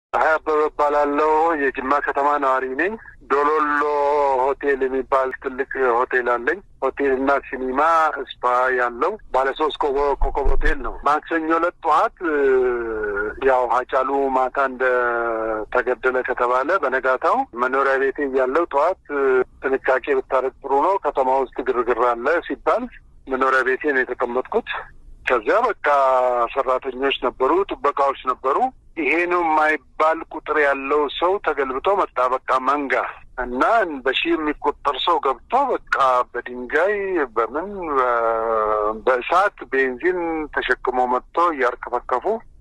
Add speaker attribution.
Speaker 1: ፀሐይ አበበ እባላለሁ። የጅማ ከተማ ነዋሪ ነኝ። ዶሎሎ ሆቴል የሚባል ትልቅ ሆቴል አለኝ። ሆቴል እና ሲኒማ ስፓ ያለው ባለ ሶስት ኮከብ ሆቴል ነው። ማክሰኞ ዕለት ጠዋት ያው ሀጫሉ ማታ እንደ ተገደለ ከተባለ በነጋታው መኖሪያ ቤቴ እያለው ጠዋት ጥንቃቄ ብታደርግ ጥሩ ነው፣ ከተማ ውስጥ ግርግር አለ ሲባል መኖሪያ ቤቴ ነው የተቀመጥኩት። ከዚያ በቃ ሰራተኞች ነበሩ፣ ጥበቃዎች ነበሩ። ይሄ ነው የማይባል ቁጥር ያለው ሰው ተገልብጦ መጣ። በቃ መንጋ እና በሺህ የሚቆጠር ሰው ገብቶ በቃ በድንጋይ በምን በእሳት ቤንዚን ተሸክሞ መጥቶ እያርከፈከፉ